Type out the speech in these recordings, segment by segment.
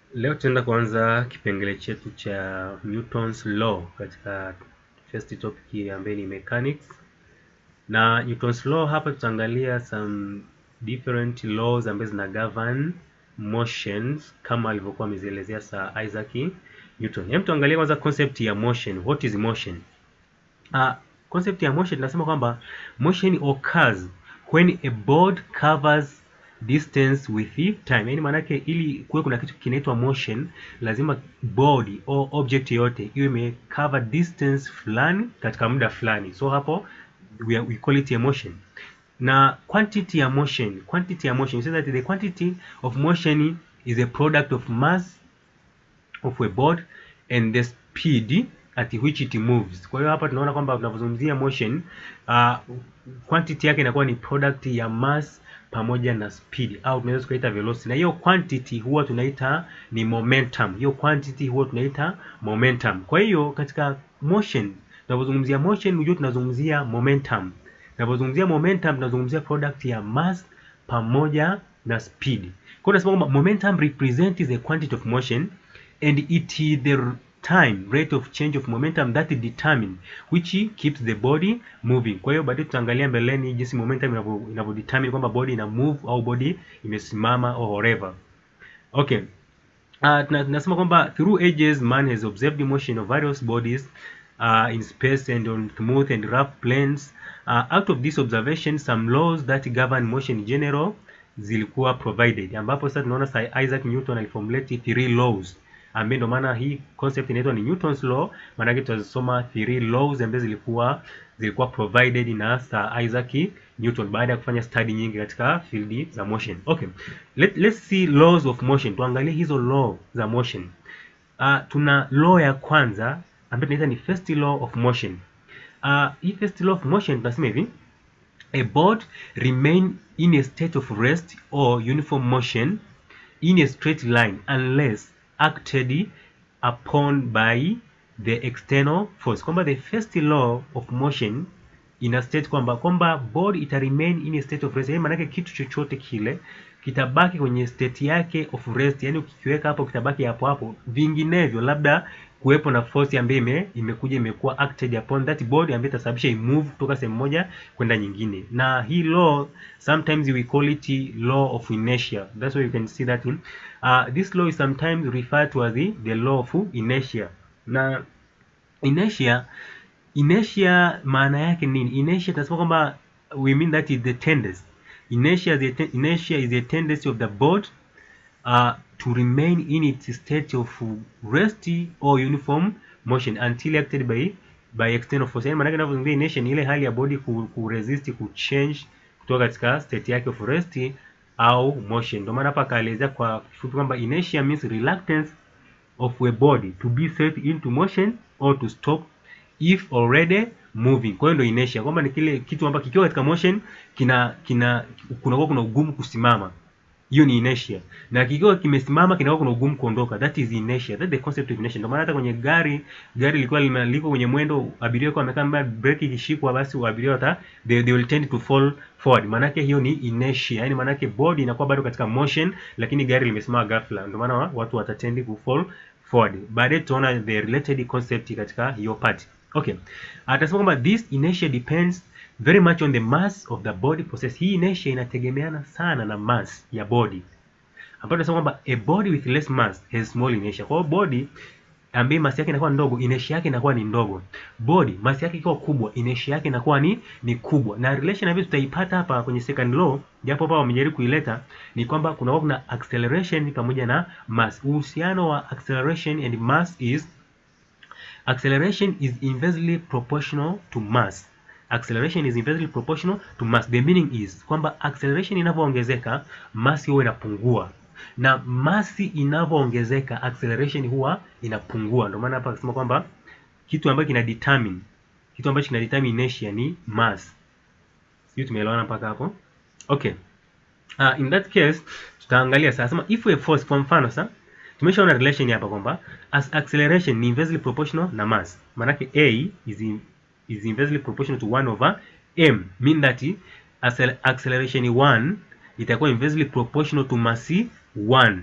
Leo tutaenda kuanza kipengele chetu cha Newton's law katika first topic ambayo ni mechanics. Na Newton's law hapa tutaangalia some different laws ambazo zina govern motions kama alivyokuwa amezielezea Sir Isaac Newton. Hem, tuangalie kwanza concept ya motion. What is motion? Uh, concept ya motion tunasema kwamba motion occurs when a board covers distance with time. Yaani maana yake ili kuwe kuna kitu kinaitwa motion, lazima body au object yote iwe imecover distance fulani katika muda fulani. So hapo we, are, we call it a motion. Na quantity ya motion, quantity ya motion, so that the quantity of motion is a product of mass of a board and the speed at which it moves. Kwa hiyo hapa tunaona kwamba tunapozungumzia motion uh, quantity yake inakuwa ni product ya mass pamoja na speed au tunaweza tukaita velocity, na hiyo quantity huwa tunaita ni momentum. Hiyo quantity huwa tunaita momentum. Kwa hiyo katika motion, tunapozungumzia motion, unajua tunazungumzia momentum. Tunapozungumzia momentum, tunazungumzia product ya mass pamoja na speed. Kwa hiyo tunasema kwamba momentum represents the quantity of motion and it is the time rate of change of momentum that determine which keeps the body moving. Kwa hiyo baadaye tutaangalia mbeleni jinsi momentum inavyo inavyo determine kwamba body ina move au body imesimama au whatever. Okay. Uh, tunasema kwamba through ages man has observed the motion of various bodies uh, in space and on smooth and rough planes. Uh, out of this observation some laws that govern motion in general zilikuwa provided, ambapo sasa tunaona Sir Isaac Newton aliformulate three laws ambaye ndio maana hii concept inaitwa ni Newton's law. Maana yake tutazisoma three laws ambazo zilikuwa zilikuwa provided na Sir Isaac Newton baada ya kufanya study nyingi katika field za motion. Okay. Let, let's see laws of motion. Tuangalie hizo law za motion. Uh, tuna law ya kwanza ambayo tunaita ni first law of motion. Uh, hii first law of motion tunasema hivi a board remain in a state of rest or uniform motion in a straight line unless acted upon by the external force, kwamba the first law of motion ina state kwamba kwamba body ita remain in a state of rest. Yaani maana yake kitu chochote kile kitabaki kwenye state yake of rest, yani ukikiweka hapo kitabaki hapo hapo, vinginevyo labda kuwepo na force ambayo ime, imekuja imekuwa acted upon that body ambayo itasababisha imove kutoka sehemu moja kwenda nyingine, na hii law sometimes we call it law of inertia. That's why you can see that in uh, this law is sometimes referred to as the, the law of inertia. Na inertia inertia maana yake nini? Inertia tunasema kwamba we mean that is the tendency. Inertia is the inertia is the tendency of the board uh, to remain in its state of rest or uniform motion until acted by by external force. Yani maana yake inertia ni ile hali ya body ku, ku resist ku change kutoka katika state yake of rest au motion. Ndio maana hapa akaelezea kwa kifupi kwamba inertia means reluctance of a body to be set into motion or to stop if already moving. Kwa hiyo ndio inertia, kwamba ni kile kitu ambacho kikiwa katika motion kina kina kunakuwa kuna ugumu kusimama. Hiyo ni inertia. Na kikiwa kimesimama kinakuwa kuna ugumu kuondoka. That is inertia. That is the concept of inertia. Ndio maana hata kwenye gari, gari lilikuwa liko kwenye mwendo, abiria kwa amekaa mbele, breki ikishikwa, basi abiria wata they, they will tend to fall forward. Maana yake hiyo ni inertia. Yaani maana yake body inakuwa bado katika motion lakini gari limesimama ghafla. Ndio maana watu watatendi ku fall forward. Baadaye tutaona the related concept katika hiyo part. Okay. Atasema kwamba this inertia depends very much on the mass of the body possess. Hii inertia inategemeana sana na mass ya body, ambapo tunasema kwamba a body with less mass has small inertia. Kwa hiyo body ambaye mass yake inakuwa ndogo, inertia yake inakuwa ni ndogo. Body mass yake ikiwa kubwa, inertia yake inakuwa ni ni kubwa. Na relation ambayo tutaipata hapa kwenye second law, japo hapa wamejaribu kuileta, ni kwamba kuna kuna acceleration pamoja na mass. Uhusiano wa acceleration and mass is acceleration is inversely proportional to mass acceleration is inversely proportional to mass. The meaning is kwamba acceleration inavyoongezeka mass huwa inapungua, na mass inavyoongezeka acceleration huwa inapungua. Ndio maana hapa akisema kwamba kitu ambacho kina determine kitu ambacho kina determine inertia ni mass. Sio, tumeelewana mpaka hapo? Okay. Uh, in that case tutaangalia sasa, sema if a force, kwa mfano sasa tumeshaona relation hapa kwamba as acceleration ni inversely proportional na mass, maana yake a is in is inversely proportional to 1 over m mean that acceleration 1 itakuwa inversely proportional to mass 1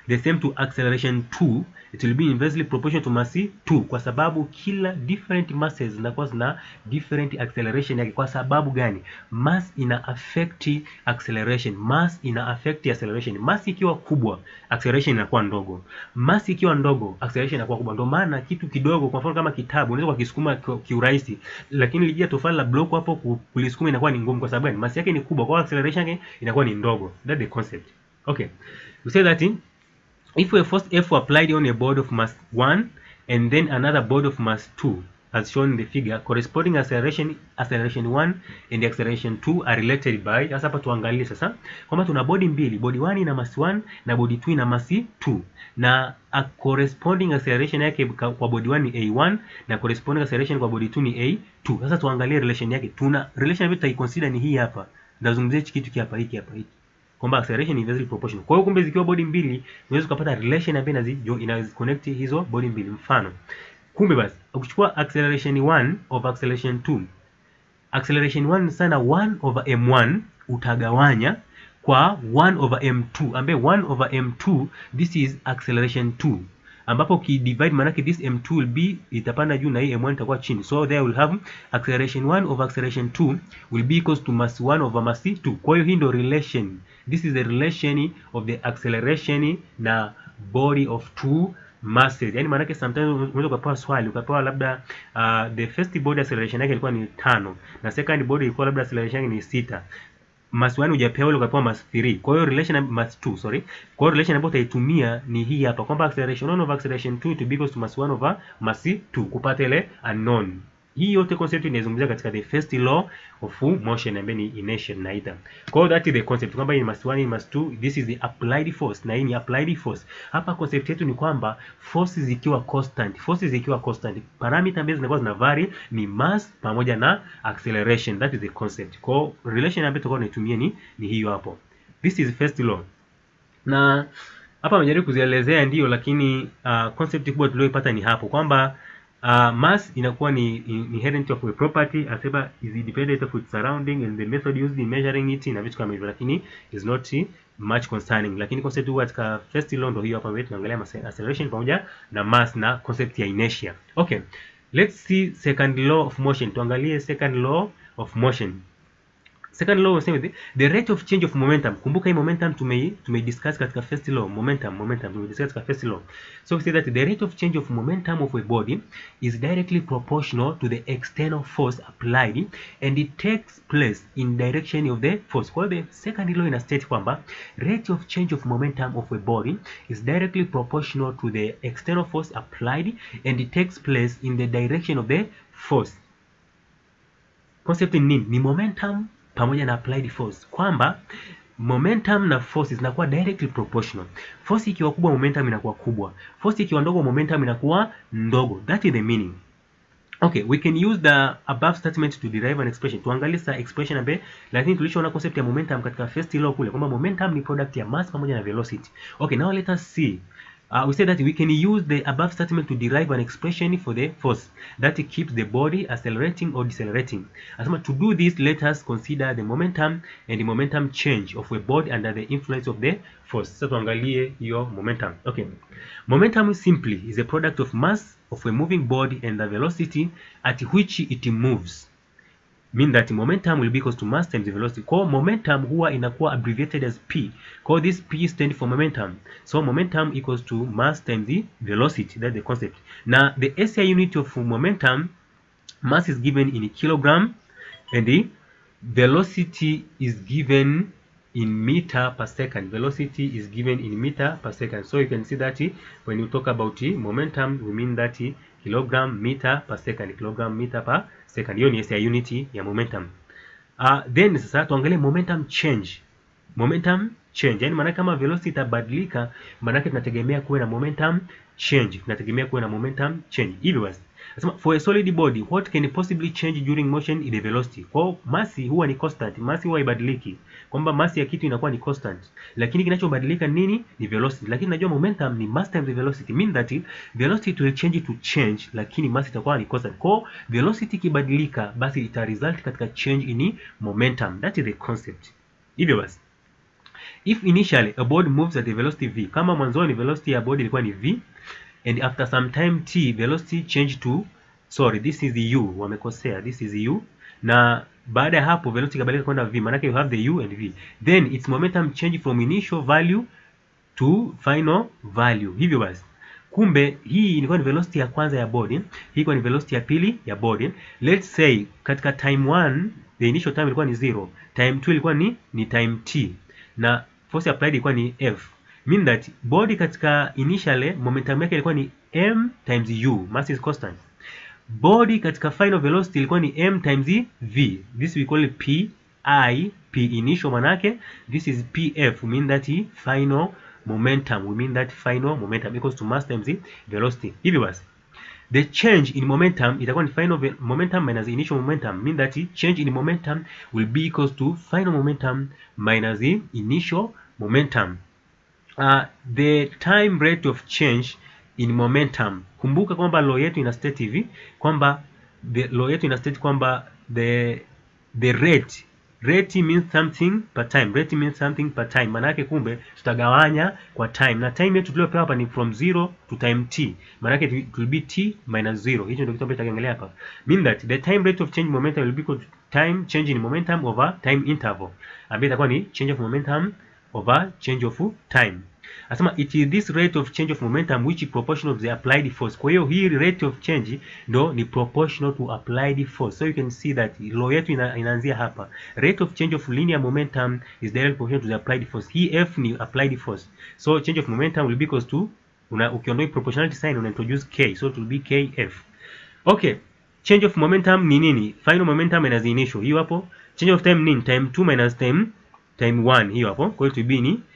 the same to acceleration 2 it will be inversely proportional to mass 2 kwa sababu kila different masses zinakuwa zina different acceleration yake kwa sababu gani mass ina affect acceleration mass ina affect acceleration mass ikiwa kubwa acceleration inakuwa ndogo mass ikiwa ndogo acceleration inakuwa kubwa ndio maana kitu kidogo kwa mfano kama kitabu unaweza kukisukuma kiurahisi lakini lijia tofali la block hapo kulisukuma inakuwa ni ngumu kwa sababu gani mass yake ni kubwa kwa acceleration yake inakuwa ni ndogo that's the concept okay we say that in, if a force F applied on a board of mass 1 and then another board of mass 2 as shown in the figure corresponding acceleration acceleration 1 and acceleration 2 are related by sasa hapa tuangalie sasa kwamba tuna bodi mbili bodi 1 ina mass 1 na bodi 2 ina mass 2 na a corresponding acceleration yake kwa bodi 1 ni a1 na corresponding acceleration kwa bodi 2 ni a2 sasa tuangalie relation yake tuna relation ambayo tutaiconsider ni hii hapa ndazungumzia hiki kitu hapa hiki hapa hiki kwamba acceleration ni inversely proportional. Kwa hiyo kumbe zikiwa bodi mbili unaweza kupata relation ambayo inazi inazi connect hizo bodi mbili. Mfano, kumbe basi ukichukua acceleration 1 over acceleration 2 acceleration 1 sana 1 over m1 utagawanya kwa 1 over m2 ambaye 1 over m2 this is acceleration 2 ambapo ukidivide manake this m2 will be itapanda juu na hii m1 itakuwa chini so there will have acceleration 1 over acceleration 2 will be equals to mass 1 over mass 2 kwa hiyo hii ndio relation this is the relation of the acceleration na body of two masses yani maanake sometimes unaweza ukapewa swali ukapewa labda uh, the first body acceleration yake ilikuwa ni tano na second body ilikuwa labda acceleration yake ni sita mass 1 hujapewa ile ukapewa mass 3 kwa hiyo relation mass 2 sorry kwa hiyo relation ambayo utaitumia ni hii hapa kwamba acceleration 1 over acceleration 2 to be equals to mass 1 over mass 2 kupata ile unknown hii yote concept inazungumzia katika the first law of motion ambayo ni inertia tunaita. Kwa hiyo that is the concept kwamba hii ni mass 1 hii mass 2 this is the applied force na hii ni applied force. Hapa concept yetu ni kwamba forces zikiwa constant, forces zikiwa constant, parameter ambazo zinakuwa zina vary ni mass pamoja na acceleration. That is the concept. Kwa hiyo relation ambayo tutakuwa tunaitumia ni ni hiyo hapo. This is first law. Na hapa amejaribu kuzielezea ndio, lakini uh, concept kubwa tuliyopata ni hapo kwamba Uh, mass inakuwa ni inherent of a property asema is independent of its surrounding and the method used in measuring it na vitu kama hivyo, lakini is not much concerning. Lakini concept huu katika first law ndio hiyo hapa mbele tunaangalia acceleration pamoja na mass na concept ya inertia. Okay, let's see second law of motion. Tuangalie second law of motion. Second law unasema hivi, the rate of change of momentum. Kumbuka hii momentum tumei tumeidiscuss katika first law, momentum momentum tumeidiscuss katika first law. So we say that the rate of change of momentum of a body is directly proportional to the external force applied and it takes place in direction of the force. Kwa hiyo the second law ina state kwamba rate of change of momentum of a body is directly proportional to the external force applied and it takes place in the direction of the force. Concept ni nini? Ni momentum pamoja na applied force kwamba momentum na force zinakuwa directly proportional. Force ikiwa kubwa, momentum inakuwa kubwa. Force ikiwa ndogo, momentum inakuwa ndogo. That is the meaning. Okay, we can use the above statement to derive an expression. Tuangalie sa expression ambaye lakini tulishaona concept ya momentum katika first law kule kwamba momentum ni product ya mass pamoja na velocity. Okay, now let us see Uh, we said that we can use the above statement to derive an expression for the force that keeps the body accelerating or decelerating. Asema to do this, let us consider the momentum and the momentum change of a body under the influence of the force. Sasa tuangalie hiyo momentum. Okay. Momentum simply is a product of mass of a moving body and the velocity at which it moves. Mean that momentum will be equals to mass times the velocity. Kwa momentum huwa inakuwa abbreviated as p. Kwa this p stand for momentum. So momentum equals to mass times the velocity. That's the concept. Now the SI unit of momentum mass is given in kilogram and the velocity is given in meter per second. Velocity is given in meter per second. So you can see that when you talk about momentum, we mean that kilogram meter per second. Kilogram meter per second. Hiyo ni SI unit ya momentum. Uh, then sasa tuangalie momentum change. Momentum change. Yaani maana kama velocity itabadilika, maana tunategemea kuwe na momentum change. Tunategemea kuwe na momentum change. Hivyo basi Nasema for a solid body what can possibly change during motion is the velocity. Kwa hiyo masi huwa ni constant, masi huwa haibadiliki. Kwamba masi ya kitu inakuwa ni constant. Lakini kinachobadilika nini? Ni velocity. Lakini najua momentum ni mass times the velocity. Mean that velocity will change to change lakini mass itakuwa ni constant. Kwa hiyo velocity ikibadilika basi ita result katika change in momentum. That is the concept. Hivyo basi if initially a body moves at a velocity v kama mwanzoni velocity ya body ilikuwa ni v and after some time t velocity change to sorry this is u wamekosea this is u na baada ya hapo velocity ikabadilika kwenda v maanake you have the u and v then its momentum change from initial value to final value hivyo basi kumbe hii ilikuwa ni velocity ya kwanza ya body hii ilikuwa ni velocity ya pili ya body let's say katika time 1 the initial time ilikuwa ni 0 time 2 ilikuwa ni ni time t na force applied ilikuwa ni f mean that body katika initially momentum yake ilikuwa ni m times u mass is constant body katika final velocity ilikuwa ni m times v this we call it p i p initial manake this is pf we mean that final momentum we mean that final momentum equals to mass times velocity hivyo basi the change in momentum itakuwa ni final momentum minus initial momentum mean that change in momentum will be equals to final momentum minus the initial momentum uh, the time rate of change in momentum kumbuka kwamba law yetu ina state hivi kwamba the law yetu ina state kwamba the the rate rate means something per time rate means something per time maana yake kumbe tutagawanya kwa time na time yetu tuliopewa hapa ni from 0 to time t maana yake it will be t minus 0 hicho ndio kitu ambacho tutaangalia hapa mean that the time rate of change momentum will be equal to time change in momentum over time interval ambayo itakuwa ni change of momentum over change of time Anasema it is this rate of change of momentum which is proportional to the applied force. Kwa hiyo hii rate of change ndo ni proportional to applied force. So you can see that law yetu ina, inaanzia hapa. Rate of change of linear momentum is directly proportional to the applied force. Hii F ni applied force. So change of momentum will be equals to una ukiondoa proportionality sign una introduce K. So it will be KF. Okay. Change of momentum ni nini? Final momentum minus initial. Hiyo hapo. Change of time nini? Time 2 minus time time 1. Hiyo hapo. Kwa hiyo to be ni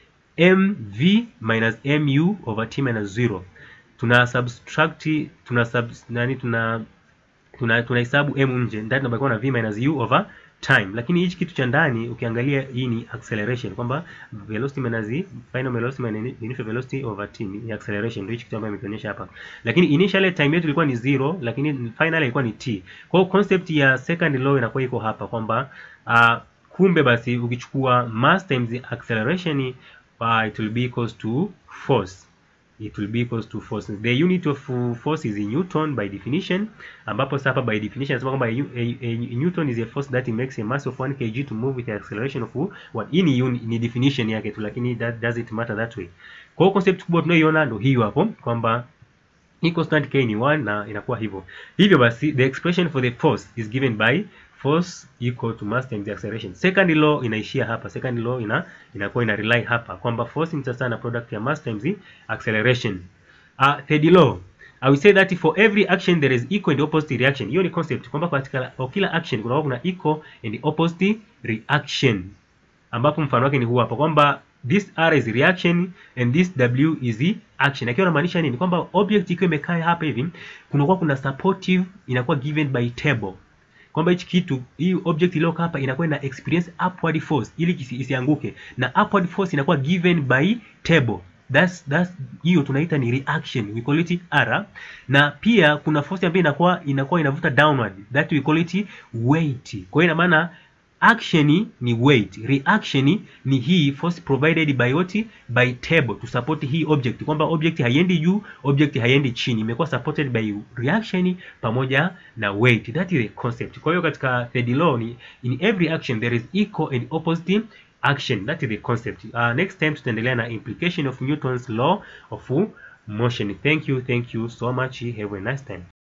mv minus mu over t minus 0 tuna subtract tuna sub, nani tuna tuna tunahesabu m nje ndani tunabakiwa na v minus u over time lakini hichi kitu cha ndani ukiangalia hii ni acceleration kwamba velocity minus final velocity minus initial velocity over t ni acceleration ndio hichi kitu ambacho nimekionyesha hapa lakini initially time yetu ilikuwa ni 0 lakini final ilikuwa ni t kwa hiyo concept ya second law inakuwa iko hapa kwamba uh, kumbe basi ukichukua mass times acceleration uh, it will be equals to force it will be equals to force the unit of force is in newton by definition ambapo sasa hapa by definition nasema kwamba a, a, a newton is a force that makes a mass of 1 kg to move with the acceleration of 1 hii ni, ni definition yake tu lakini that does it matter that way kwa hiyo concept kubwa tunayoiona ndio hiyo hapo kwamba hii constant k ni 1 na inakuwa hivyo hivyo basi the expression for the force is given by force equal to mass times acceleration. Second law inaishia hapa. Second law ina inakuwa ina rely hapa kwamba force ni sasa na product ya mass times acceleration. Uh, third law I will say that for every action there is equal and opposite reaction. Hiyo ni concept kwamba katika kwa kila action kuna kuna equal and opposite reaction. Ambapo mfano wake ni huu hapa kwamba this R is reaction and this W is the action. Akiwa anamaanisha nini? Kwamba object ikiwa imekaa hapa hivi kunakuwa kuna supportive inakuwa given by table kwamba hichi kitu hii object iliyokaa hapa inakuwa ina experience upward force ili isianguke na upward force inakuwa given by table that's that's hiyo tunaita ni reaction we call it R na pia kuna force ambayo inakuwa inakuwa inavuta downward that we call it weight kwa hiyo ina maana action ni weight reaction ni hii force provided by what by table to support hii object kwamba object haiendi juu object haiendi chini imekuwa supported by reaction pamoja na weight that is the concept kwa hiyo katika third law ni in every action there is equal and opposite action that is the concept uh, next time tutaendelea na implication of Newton's law of motion thank you thank you so much have a nice time